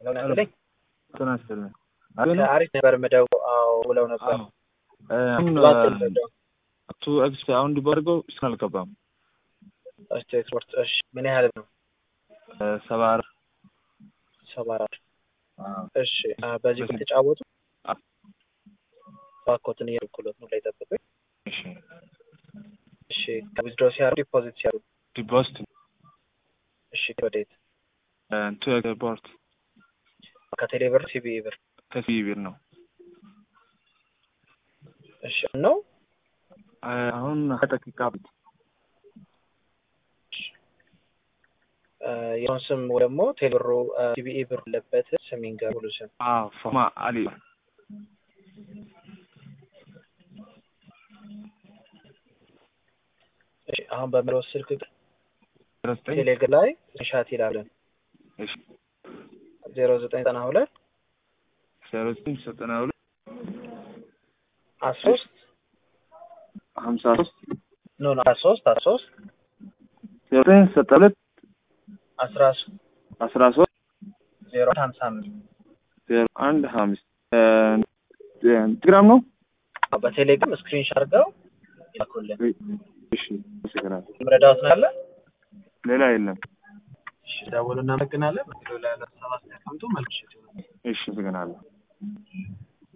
ብለው ነበር። ጤና ይስጥልኝ። አሪፍ ነበር ምደው አዎ ብለው ነበር። አሁን ባትል ምደው ቱ ኤክስ አሁን ዲባርገው እስካሁን አልገባም። እስቲ ኤክስፖርት እሺ፣ ምን ያህል ነው? ሰባ አራት ሰባ አራት እሺ። አ፣ በዚህ ከተጫወቱ አ- ባኮትን እየልኩሎት ነው ላይ ጠብቁኝ። እሺ እሺ፣ ዊዝድሮ ሲያሩ ዲፖዚት ሲያሩ ዲፖዚት እሺ፣ ወዴት ቱ ኤክስፖርት ከቴሌ ብር ሲቢ ብር ከሲቢ ብር ነው። እሺ ነው አሁን ሀያ ደቂቃ ቢት የሆን ስም ወይ ደግሞ ቴሌብሮ ሲቢኢ ብር አለበት ስም ይንገር ሙሉ ስም ፎማ አሊ እሺ አሁን በምለው ስልክ ዘጠኝ ቴሌግር ላይ ሻት ይላለን እሺ ዜሮ ዘጠኝ ዘጠና ሁለት ዜሮ ዘጠኝ ዘጠና ሁለት አስራ ሶስት ሀምሳ ሶስት ኖ ኖ አስራ ሶስት አስራ ሶስት ዜሮ ዘጠኝ ዘጠና ሁለት አስራ አስራ ሶስት ዜሮ ሀምሳ አምስት ዜሮ አንድ ሀምስት ቴሌግራም ነው። በቴሌግራም ስክሪንሾት አድርገው ይላኩልን። እሺ አመሰግናለሁ። ምረዳውት ነው ያለ ሌላ የለም። እሺ ደውሉ። እናመሰግናለን። ሌላ ያለ ሀሳብ አስተያየት መልክ እሺ አመሰግናለሁ።